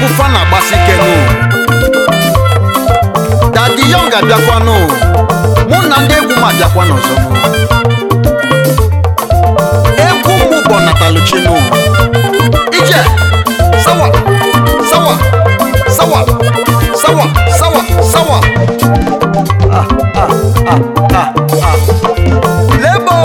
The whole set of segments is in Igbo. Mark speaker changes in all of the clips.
Speaker 1: egwu fa na-agbasi ike nụ dadi yọng abịakwanụ mụ na ndị egwu m abịakwa n'ọzọ nụ. egwu mụ bụ nataluchinu ije sawa sawa sawa sawa sawa sawa Ah, ah, ah, ah, ah. lebo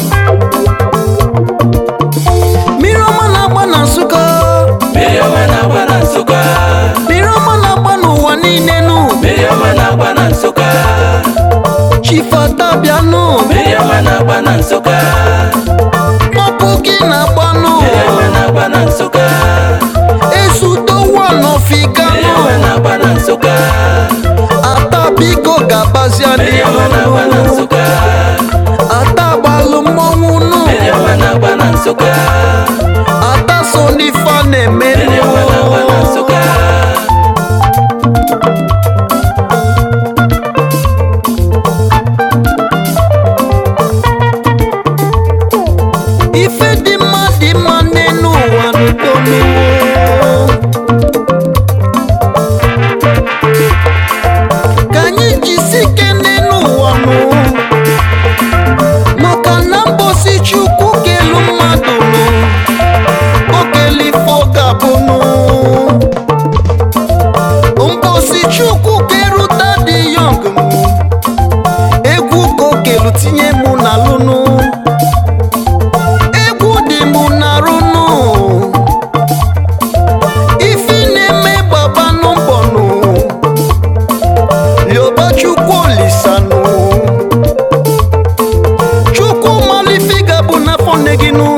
Speaker 1: mmiri ọma na-agba na nsụka
Speaker 2: mmiri ọma na-agba na nsụka
Speaker 1: mmiri ọma na-agba n'ụwa niile nụ
Speaker 2: mmiri ọma na-agba na nsụka
Speaker 1: chifata bịanụ
Speaker 2: mmiri ọma na-agba na nsụka
Speaker 1: mọpụ gị na-agbanụ
Speaker 2: mmiri ọma na-agba na nsụka
Speaker 1: ezudowa
Speaker 2: mmiri
Speaker 1: n'ọfiganụ
Speaker 2: ọma na-agba na nsụka
Speaker 1: ata biko ga-abazia
Speaker 2: mmiri ọma na-agba na
Speaker 1: n'ihu
Speaker 2: nsụka
Speaker 1: ata gbalụ mmọnwụ nụ
Speaker 2: mmiri ọma na-agba na nsụka
Speaker 1: ata so n'ife a na-eme
Speaker 2: mmiri ọma na-agba na nsụka
Speaker 1: ife dị mma dị mma n'elu ụwa n'udonuwo ka anyị jisi ike n'elu ụwa nụ maka na mbosi chukwu kelu mmadụ nụ okele ife ọ ga-abụ nụ mbosi chukwu keruta dị yọng nụ egwu ka okelu tinye mụ na lụnụ egwu dị mụ na-arụnụ ifi na-eme gbabanụ mbọnụ yoba chukwu olisanụ chukwu malifi gabụ n'afọ nne gị nụ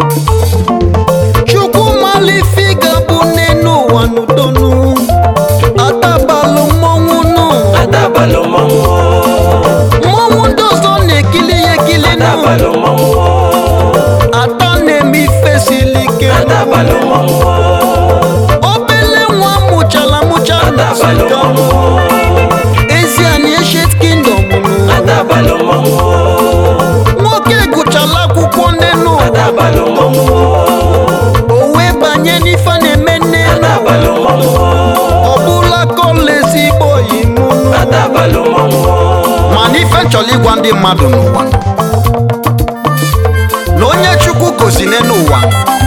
Speaker 1: chukwu malifi gabụ n'enu ụwa n'udonu atabalụ mmọnwụ nụ
Speaker 2: adabalụ mmọnwụ
Speaker 1: mmọnwụ ndị ọzọ na-ekili ya ekili nụ
Speaker 2: adabalụ mmọnwụ
Speaker 1: ata na-eme ife siri ike nụ.
Speaker 2: adabalụ mmọnwụ
Speaker 1: obele nwa mụchala mụcha
Speaker 2: adabalụ
Speaker 1: n'Nsụka
Speaker 2: mmọnwụ
Speaker 1: ezi anyị eshet kingdom nụ
Speaker 2: adabalụ mmọnwụ
Speaker 1: nwoke gụchala akwụkwọ nnenu
Speaker 2: adabalụ mmọnwụ
Speaker 1: o wee banye n'ife a na-eme nnenu
Speaker 2: adabalụ mmọnwụ
Speaker 1: ọ bụla kọla ezigbo oyimunu
Speaker 2: adabalụ mmọnwụ
Speaker 1: mana ife nchọrọ ịgwa ndị mmadụ n'ụwa na onye chukwu gozi n'elu ụwa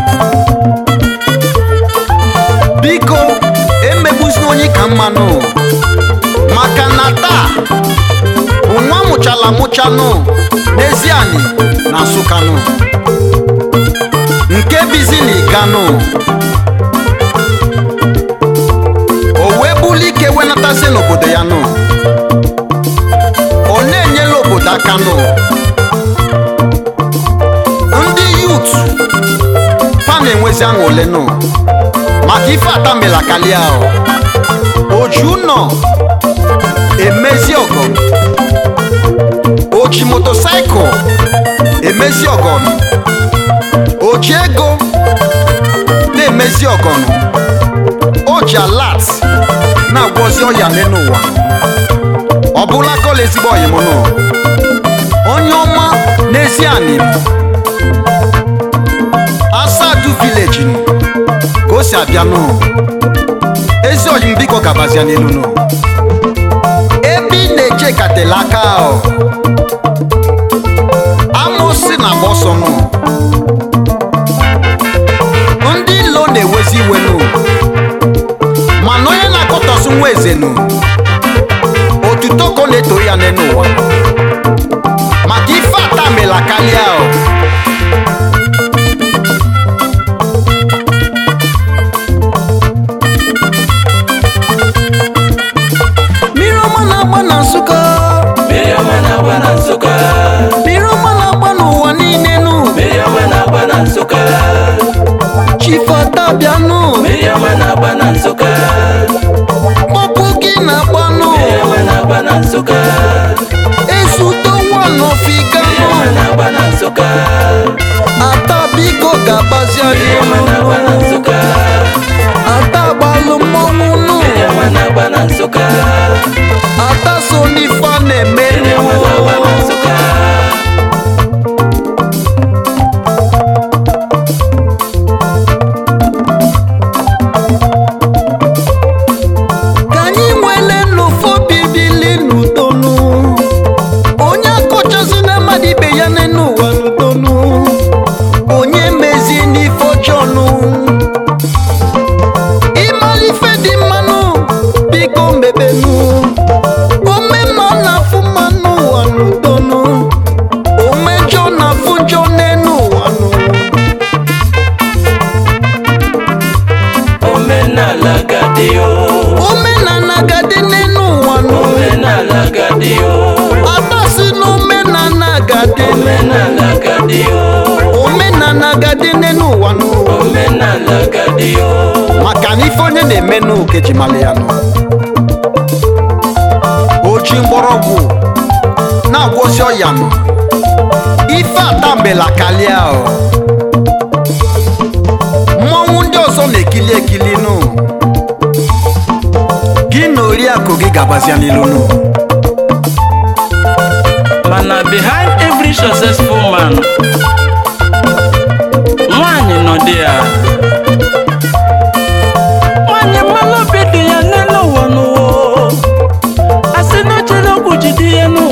Speaker 1: biko emegbuzina onye ka mmanụ maka na taa bụ nwa mụchala mụchanụ n'ezianị na nsụkanụ nke bizi na iganụ o wee buli ike wenatazi n'obodo ya nụ ọ na-enyela obodo aka nụ ndị yut fa na-enwezi aṅụle nụ maka ife atamela kalia oju nọ emezi ọgọ oji motosaịkụl emezi ọgọnụ oji ego na-emezi ọgọnụ oji alat na-agwọzi ọya n'elu ụwa ọ bụla kọla ezigbo ọyịmụnụ onye ọma n'ezi anim asadu vileji nụ ka o si abịa nụ ezi ọyịm biko gabazia n'elu nụ ebe ị na-eche katela aka ahụ amosi na agba ọsọ nụ ndị ilo na-ewezi iwe nụ mana onye na-akọtọsụ nwa eze nụ otuto ka ọ na-eto ya n'elu ụwa maka ife ata mela karịa o mmiri ọma na-agba na nsụka
Speaker 2: mmiri ọma na-agba na nsụka
Speaker 1: mmiri ọma na-agba n'ụwa niile nụ
Speaker 2: mmiri ọma na-agba na nsụka
Speaker 1: chifata bịanụ
Speaker 2: mmiri ọma na-agba na nsụka
Speaker 1: kpọpụ gị na-agbanụ
Speaker 2: mmiri ọma na-agba na nsụka
Speaker 1: ezudowa
Speaker 2: mmiri
Speaker 1: n'ọfiganụ
Speaker 2: ọma na-agba na nsụka
Speaker 1: ata biko ga-agbazia
Speaker 2: mmiri ọma na-agba na
Speaker 1: n'ihu
Speaker 2: nsụka
Speaker 1: ata gbalụ mmọnwụ nụ
Speaker 2: mmiri ọma na-agba na nsụka
Speaker 1: ata so n'ife a na-eme
Speaker 2: mmiri ọma na-agba na nsụka gadi o
Speaker 1: omenala ga-adị n'elu ụwa nụ
Speaker 2: omenala gadi o
Speaker 1: agbasi na omenala ga-adị
Speaker 2: omenala gadi o
Speaker 1: omenala ga-adị n'elu ụwa nụ
Speaker 2: omenala gadi o
Speaker 1: maka na ife onye na-eme n'oke ji mara ya nụ oji mgbọrọgwụ na-agwọsi ọya nụ ife atambela kalia o mmọnwụ ndị ọzọ na-ekili ekili nụ gị na oriakụ gị gabazia n'ilu nụ
Speaker 2: mana behind every successful man nwanyị nọ dị ya nwanyị mmanụ obi dị ya n'elu ụwa n'ụwa asị na ochere okwu jide ya nụ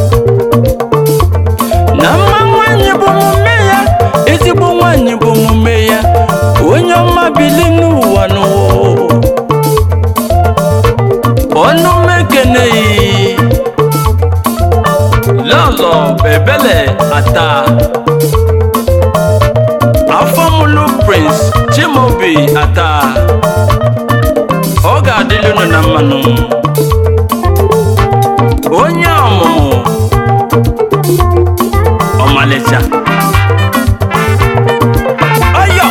Speaker 2: na mma nwanyị bụ omume ya ezigbo nwanyị bụ omume ya onye ọma bili n'ụwa n'ụwa ọnụ m ekeneghị lọlọ bebele ata afọmụlụ prince chimobi ata ọ ga-adịlụ unu na mmanụ onye ọmụmụ ọmalịcha ọyọ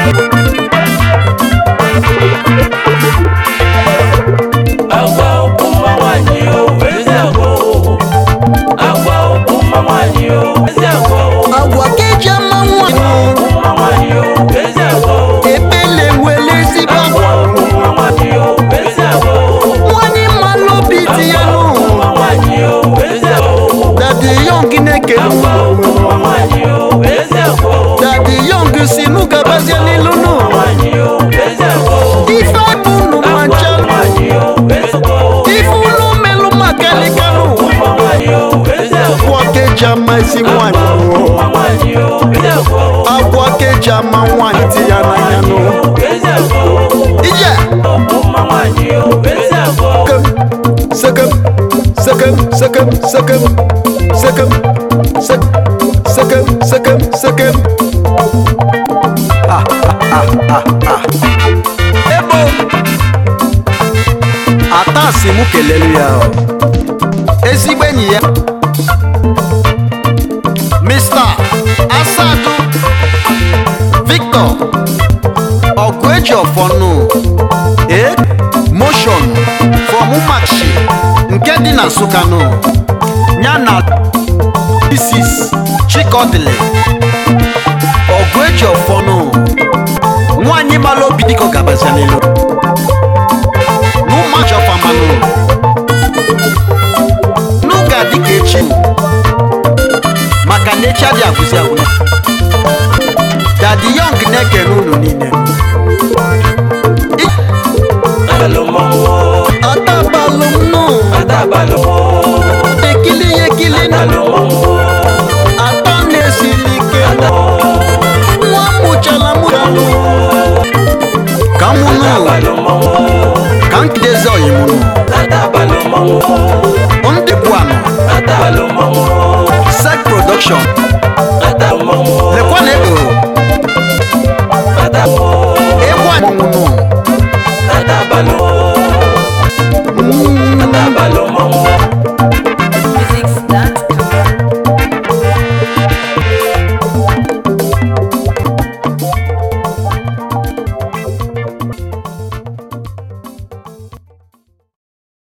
Speaker 2: agwa ụmụ nwanyị o ezi agwa o agwa ụmụ nwanyị o ezi agwa o
Speaker 1: agwa ka eji ama nwanyị
Speaker 2: ụmụ nwanyị o ezi agwa o
Speaker 1: ebele nwere ezigbo agwa
Speaker 2: ụmụ nwanyị o ezi agwa o
Speaker 1: nwanyị mmalụ obi dị ya nụ
Speaker 2: ụmụ nwanyị o ezi agwa o
Speaker 1: dadi yong na-ekele
Speaker 2: agwa ụmụ nwanyị o ezi agwa o
Speaker 1: dadi yong si nụ gabazia n'ilu nụ
Speaker 2: nwanyị o ezi agwa o
Speaker 1: ife bụ nụ ma ncha
Speaker 2: nwanyị o ezi agwa o
Speaker 1: ife ụlọ melụ maka likanụ
Speaker 2: ụmụ nwanyị o ezi agwa
Speaker 1: agwa ka eji ama ezi nwanyị nụ
Speaker 2: ụmụ nwanyị o ezi agwa o
Speaker 1: agwa ka eji ama nwanyị dị ya n'anya nụ
Speaker 2: ezi agwa o
Speaker 1: ije
Speaker 2: ụmụ nwanyị o ezi agwa o
Speaker 1: sekem sekem sekem sekem sekem sekem sekem sekem sekem Ah, ah, ah, ah, ah. ebo atasi mụ kelelu ya o. ezigbo enyi ya mr asadu victor ọgụ eji ọfọnụ e motion from umakshi nke dị na nsụkanụ ya na isis chikodili ọgụ eji ọfọnụ nwanyị mara obi dịka ọ gabazia n'elu n'ụmụachi ọfamanụ n'ụga dịka echi maka na echi adịghị agwụzi agwụ dadi yọng na-ekele unu niile
Speaker 2: Adalumowo,
Speaker 1: atabalụ m nụ
Speaker 2: adabalumo,
Speaker 1: ekili ya ekili nụ
Speaker 2: adalumowo,
Speaker 1: atọ na-esili ike nụ nwa mụchala mụchalụ ka mụ nụ
Speaker 2: adabalumowo,
Speaker 1: ka nkidezi ọyịmụ nụ
Speaker 2: adabalumowo,
Speaker 1: ndị bụ anụ
Speaker 2: adabalumowo,
Speaker 1: sek production